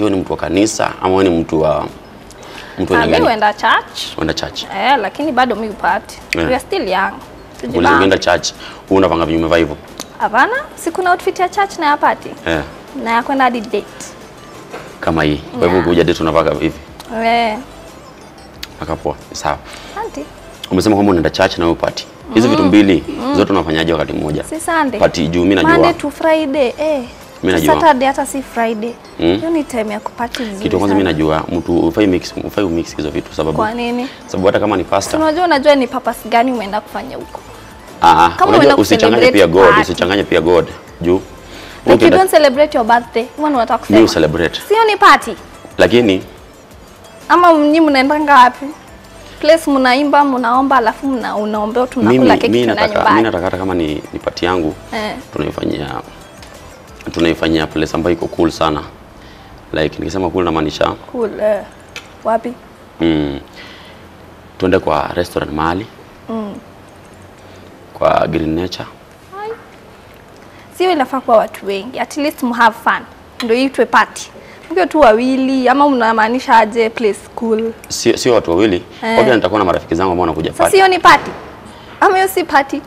wewe ni mtu wa kanisa ama wewe ni mtu wa mtu wa Ah, aina mi gani? huenda church Unaenda church. eh, lakini bado mi upati Yeah. we are still young Uliza Tujibambe. ukienda church, wewe unapanga vinyume vya hivyo. hapana si kuna outfit ya church na ya party Eh, na ya kwenda hadi date kama hii. Kwa hivyo Yeah. ukija date unavaa hivi. eh, Akapoa. Sawa. asante Umesema kwamba unaenda church na wewe party. Hizi vitu mbili zote unafanyaje wakati mmoja? si Sunday Party juu mimi Monday najua. to Friday eh. Mi Si najua. Saturday hata si Friday Mm. hiyo ni time ya kupati vizuri Kitu cha kwanza mimi sana. najua mtu ufai mix ufai umix hizo vitu sababu kwa nini sababu hata kama ni Si pastor unajua unajua ni purpose gani umeenda kufanya huko ah ah Kama unajua unaenda usichanganye kucelebrate pia God party. usichanganye pia God juu like you ukienda don't celebrate your birthday huwa unataka mimi kusema celebrate sio ni party lakini ama mnyi mnaendanga wapi place mnaimba mnaomba alafu mna unaombea tu mimi mnakula keki mimi tena nataka mimi nyumbani nataka hata kama ni, ni party yangu eh. tunaifanyia tunaifanyia place ambayo iko cool sana like nikisema cool namaanisha cool eh. wapi mm, tuende kwa restaurant mahali mm. kwa Green Nature sio inafaa kuwa watu wengi at least mu have fun ndio itwe party mkiwa tu wawili ama mnamaanisha aje place cool sio sio watu wawili Eh. okay nitakuwa na marafiki zangu ambao wanakuja sasa party hiyo ni party ama hiyo si party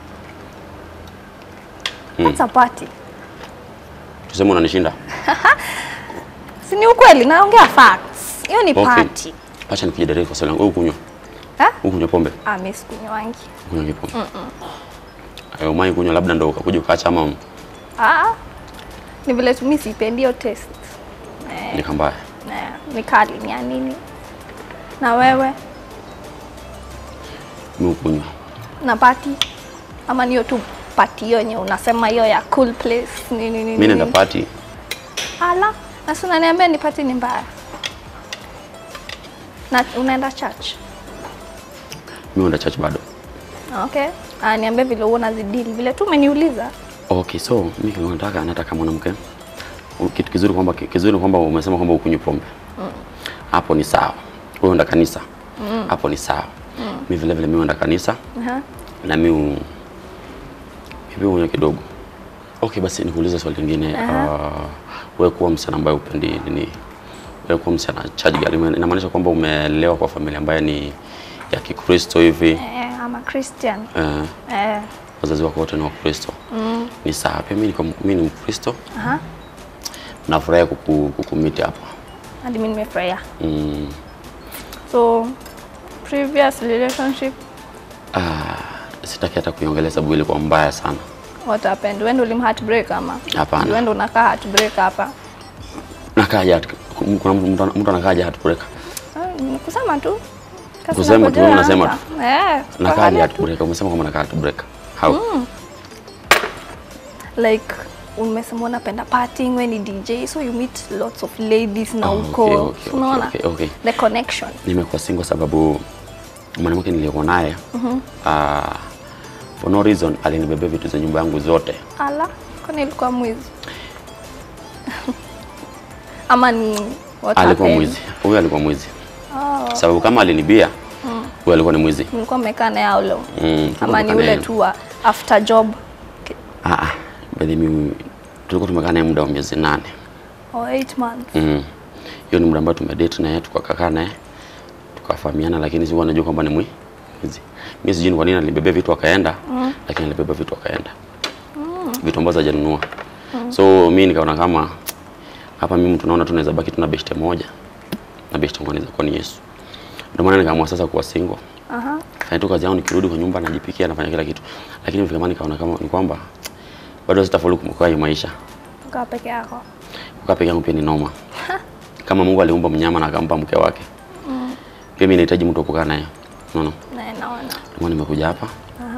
Mm. That's a party tuseme unanishinda si ni ukweli naongea facts hiyo ni Okay. party acha nikuje direct kwa swali langu wewe kunywa ha? wewe kunywa pombe ah mimi sikunywangi kunywa pombe ayo mai kunywa labda ndo ukakuja ukaacha ama ah ni vile tu mimi sipendi hiyo taste ni kambaya na ni kali ni ya nini na wewe mimi kunywa na party ama niyo tu party hiyo yenye unasema hiyo ya cool place nini nini mimi naenda nini. party ala na si unaniambia ni party ni mbaya na unaenda church mimi naenda church bado okay ah niambie vile huo unazidili vile tu umeniuliza okay so mimi kile nataka nataka mwanamke U- kitu kizuri kwamba kizuri kwamba umesema kwamba ukunywi pombe hapo ni sawa wewe unaenda kanisa hapo ni sawa mimi vile vile mimi naenda kanisa Aha. na mimi hivi unywe kidogo okay basi nikuulize swali lingine uh, wewe kuwa msichana ambaye upendi nini wewe kuwa msichana church girl ina- inamaanisha kwamba umelelewa kwa familia ambayo ni ya Kikristo hivi eh ama Christian eh, eh wazazi wako wote ni Wakristo mm. ni sawa pia mimi niko mimi ni Mkristo aha nafurahi kuku, kukumiti hapa hadi mimi nimefurahia mm, so previous relationship ah, sitaki hata kuiongelea sababu ilikuwa mbaya sana what happened when ulim heartbreak ama Hapana. when unakaa heartbreak hapa nakaja kuna mtu mtu anakaja heartbreak Ah, ni kusema tu Kasi Kusema tu, unapojua wewe unasema hapa. eh nakaja kuangalia tu. heartbreak umesema kwamba nakaa heartbreak how like umesema unapenda partying when ni DJ so you meet lots of ladies na Oh, uko okay, okay, unaona okay, okay. the connection nimekuwa single sababu mwanamke niliyekuwa naye ah, for no reason alinibebea vitu za nyumba yangu zote ala kwani ilikuwa mwizi ama ni what alikuwa happened? mwizi huyo alikuwa mwizi oh, sababu kama alinibia huyo alikuwa ni mwizi mlikuwa mmekaa naye how long Mm, ama ni tumekaa ule naye- tu wa after job Ah, ah, by the way, tulikuwa tumekaa naye muda wa miezi nane or eight months Mm. hiyo ni muda ambao tumedate naye tukakaa naye tukafahamiana, lakini sikuwa najua kwamba ni mwi- mwizi. Mimi sijui ni kwa nini alibebea vitu akaenda, lakini alibeba vitu akaenda vitu ambazo hajanunua. So mimi nikaona kama hapa mimi tunaona tunaweza baki tuna beshte moja na beshte moja inaweza kuwa ni Yesu. Ndio maana nikaamua sasa kuwa single. aha Fanya tu kazi yangu, nikirudi kwa nyumba najipikia, nafanya kila kitu, lakini vile kama nikaona kama ni kwamba bado sitafaulu kumkoa hii maisha ukaa peke yako kukaa peke yangu pia ni noma. Kama Mungu aliumba mnyama na akampa mke wake, pia mimi nahitaji mtu wa kukaa naye. Unaona, na naona ndio maana nimekuja hapa. aha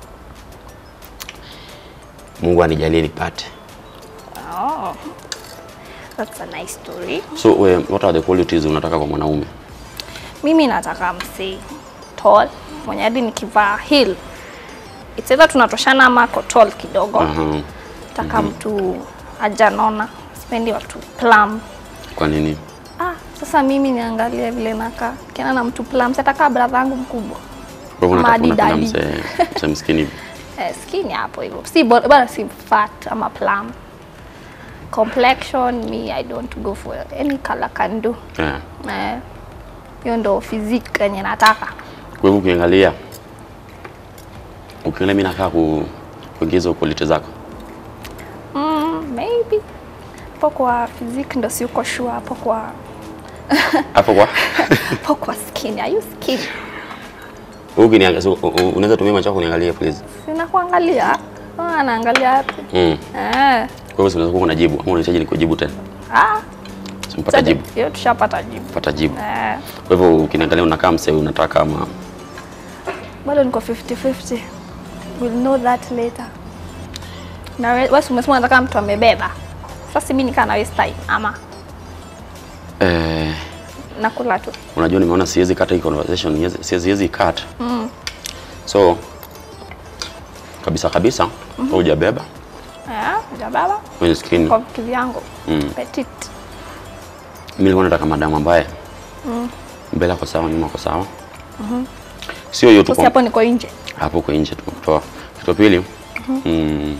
Mungu anijalie nipate. oh that's a nice story So we, what are the qualities unataka kwa mwanaume? mimi nataka msee tall mwenye hadi nikivaa heel it's either tunatoshana ama ako tall kidogo Aha. nataka mtu ajanona sipendi watu plum Kwa nini? ah sasa mimi niangalie vile nakaa kiana na mtu plum satakaa brother yangu mkubwa Kwa hivyo Ama unataka unapenda daddy. mse mse mskini hivi. eh, skinny hapo hivyo si bo- bora si fat ama plum complexion me I don't go for any color can do. Yeah. Eh, hiyo ndo physique yenye nataka. Kwa hivyo ukiangalia ukiangalia mimi nakaa ku, kuingiza quality zako. Mm, maybe hapo kwa physique ndo siuko sure hapo kwa Hapo kwa hapo kwa skin. Are you skin? wewe ukiniangalia so, u- u- unaweza tumia macho yako kuniangalia please. Sina kuangalia. Ah, anaangalia wapi? Mm. Eh. Kwa hivyo unaweza kuwa unajibu ama unahitaji nikujibu tena? Ah, Simpata sasa jibu. hiyo tushapata jibu. Pata jibu. Eh. Kwa hivyo ukiniangalia unakaa msee unataka kama bado niko 50-50. We'll know that later. Na we- wewe si umesema unataka mtu amebeba. Sasa mimi nikaa na waste time ama eh, nakula tu. unajua nimeona siwezi kata hii conversation, siwezi- siwezi cut. So kabisa kabisa mm hujabeba Eh, hujabeba kwenye skin. kwa vitu vyangu. Mm. Petit. Mimi nilikuwa nataka madamu ambaye mbele ako sawa, nyuma ako sawa. Sio hiyo tu Sasa kwa hapo niko nje. hapo kwa nje tu kutoa. Kitu pili, mm,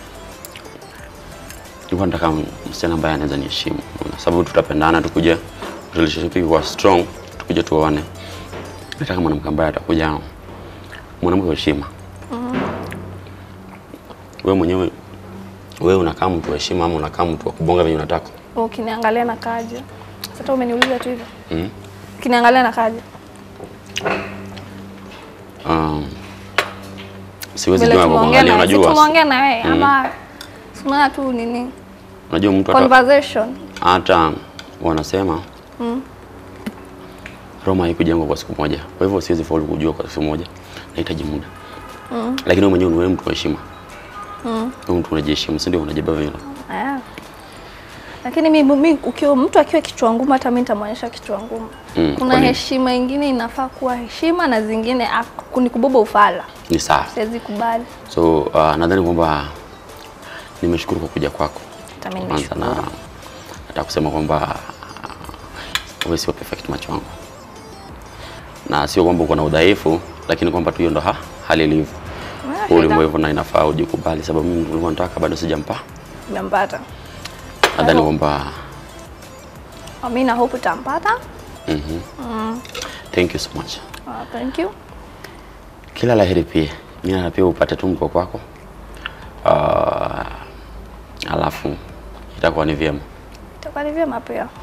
nilikuwa nataka msichana ambaye anaweza niheshimu, unaona, sababu tutapendana, tukuje relationship ikuwa strong, tukuje tuoane. Nataka mwanamke ambaye atakuja mwanamke wa heshima. Wewe mwenyewe wewe unakaa mtu wa heshima ama unakaa mtu wa kubonga venye unataka? Ukiniangalia na kaje. Sasa umeniuliza tu hivyo. Mm. Ukiniangalia na kaje. Um, siwezi Vile jua kwa tumeongea kuangalia, na si unajua tumeongea na wewe ama tunaona tu nini? unajua mtu hata Conversation. hata wanasema Roma haikujengwa kwa siku moja. Kwa hivyo siwezi faulu kujua kwa siku moja, nahitaji muda lakini wewe mwenyewe ni wewe mtu wa heshima mm. Wewe mtu unajiheshimu, si ndio? Unajibeba vile. Ah. Lakini mimi mimi ukiwa mtu akiwa kichwa ngumu hata mimi nitamwonyesha kichwa ngumu. Mm, Kuna kwa nini? heshima ingine inafaa kuwa heshima na zingine ak- ni kubeba ufala. Ni sawa. Siwezi kubali. So uh, nadhani kwamba nimeshukuru kwa kuja kwako Hata mimi kwanza, na nishukuru. nataka kusema kwamba uh, wewe sio perfect macho wangu, na sio kwamba uko na udhaifu, lakini kwamba tu hiyo ndo ha, hali ilivyo. Ah, Huu shida. hivyo na inafaa ujikubali, sababu mimi nilikuwa nataka bado sijampa. Nimempata. Nadhani Hello. kwamba Ah, Mimi na hope utampata. thank you so much. Ah, thank you. Kila laheri pia mimi na pia upate tu mko kwako, uh, alafu itakuwa ni vyema. Itakuwa ni vyema pia.